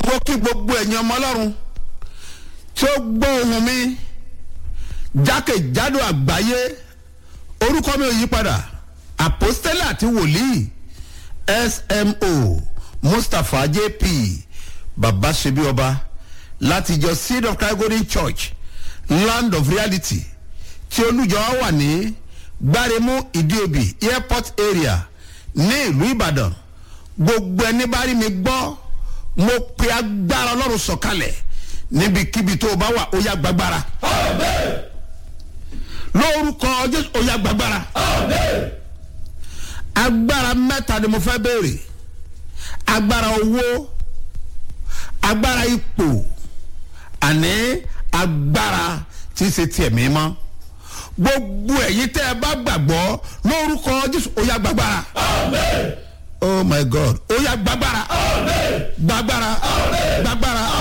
mo kí gbogbo ẹ̀yin ọmọ ọlọ́run tí ó gbọ́ ohùn mi jákèjádò àgbáyé orúkọ mi ò yí padà àpọ́stélà àti wòlíì smo mustapha jp baba ṣebí ọba láti ìjọ seed of christ golden church land of reality tí olùjọ wà ní gbáremú ìdíòbí airport area ní ìlú ìbàdàn gbogbo ẹni bá rí mi gbọ́ mo pe agbára ọlọ́run sọ̀kalẹ̀ níbikíbi tó o bá wà ó yá gbàgbára lórúkọ jésù ó yá gbàgbára agbára mẹ́ta ni mo fẹ́ béèrè agbára owó agbára ipò àní agbára tí í ṣe tiẹ̀ mímọ́ gbogbo ẹ̀yin tẹ́ ẹ bá gbàgbọ́ lórúkọ jésù ó yá gbàgbára oh my god ó yá gbàgbára gbàgbára gbàgbára